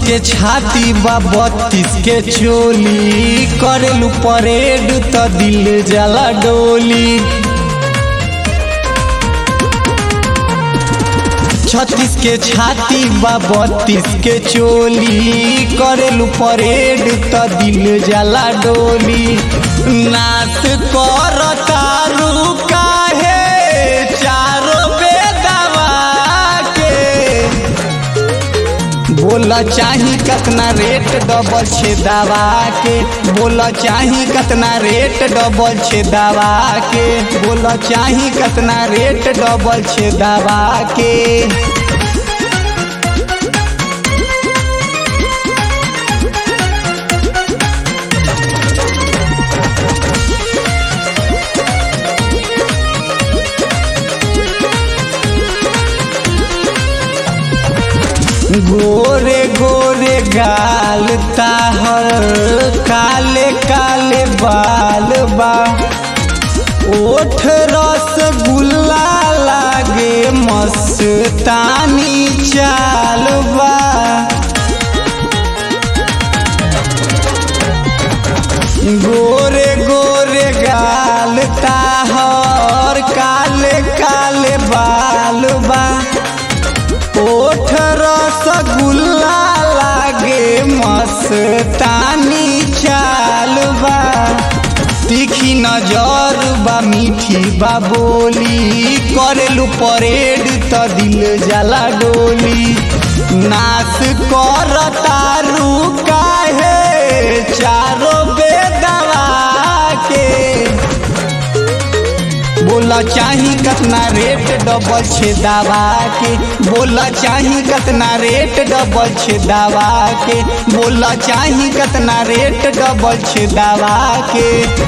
के छाती बा बत्तीस के चोली करेलू परेड त दिल जला डोली छत्तीस के छाती बा बत्तीस के चोली करेलू परेड त दिल जला डोली नाच कर तारू काहे चारो बेदवा के बोला चाही कतना रेट डबल छे दवा के बोला चाही कतना रेट डबल छे दवा के बोला चाही कतना रेट डबल छे दवा के गोरे गोरे गाल ताहर काले काले बाल बा ओठ रसगुल्ला लागे मस्तानी चाल बा गोरे गोरे गाल ताहर काले काले बाल बा ओठ रसगुल्ला लागे मस्तानी चाल बा तीखी नजर बा मीठी बा बोली करेलू परेड त दिल जला डोली नाच कर तारू काहे चारो बेदवा के बोला चाही कतना रेट डबल छे दवा के बोला चाही कतना रेट डबल छे दवा के बोला चाही कतना रेट डबल छे दवा के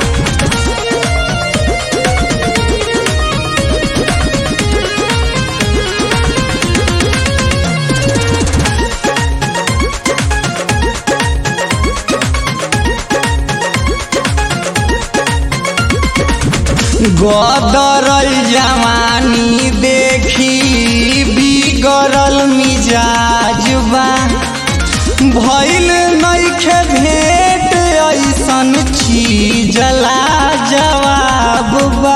गदरल जवानी देखी बिगड़ल मिजाज बा भइल नइखे भेट ऐसन चीज ला जवाब बा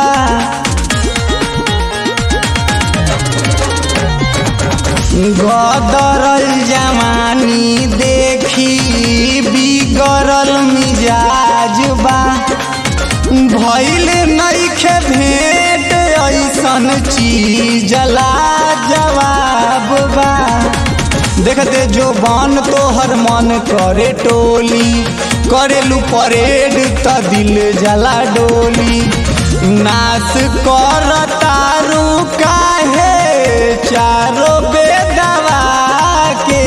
गदरल जवानी देखी बिगड़ल मिजाज बा भइल नइखे भेट ऐसन चीज ला जवाब बा देखते जो बन तोहर मन करे टोली करेलू परेड त दिल जला डोली नाच कर तारू काहे चारो बेदवा के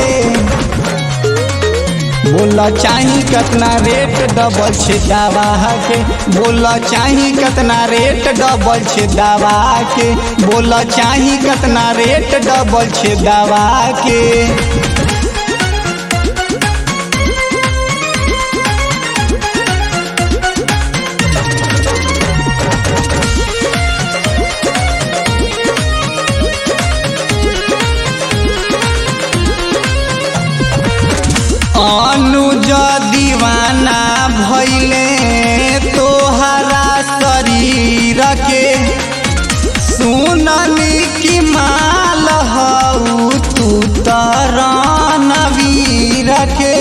बोला चाही कतना रेट डबल छे दवा के बोला चाही कतना रेट डबल छे दवा के बोला चाही कतना रेट डबल छे दवा के अनुज दीवाना भैले तोहरा शरीर के सुनली कि माल हऊ तू तरन वीर के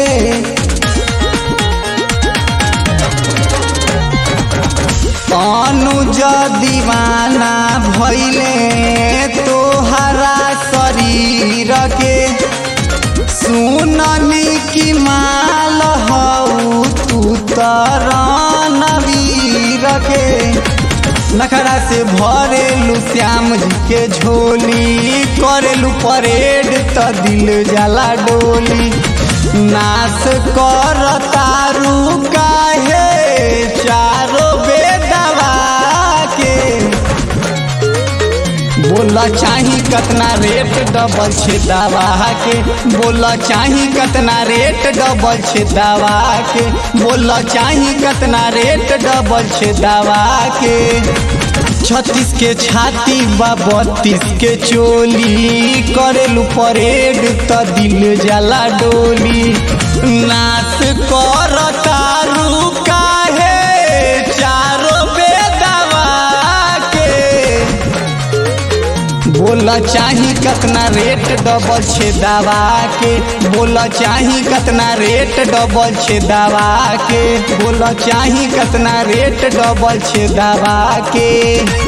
अनुज दीवाना भैले तोहरा शरीर के सुनली कि माल हऊ तू तरन वीर के नखरा से भरेलू श्याम जी के झोली करेलू परेड त दिल जला डोली नाच कर तारू काहे चारो बेदवा के बोला चाही कतना रेट डबल छे दवा के बोला चाही कतना रेट डबल छे दवा के बोला चाही कतना रेट डबल छे दवा के छत्तीस के छाती बा बत्तीस के चोली करेलू परेड त दिल जाला डोली नाच कर तारू काहे चारो बेदवा के बोला चाही कतना रेट डबल छे दवा के बोला चाही कतना रेट डबल छे दवा के बोला चाही कतना रेट डबल छे दवा के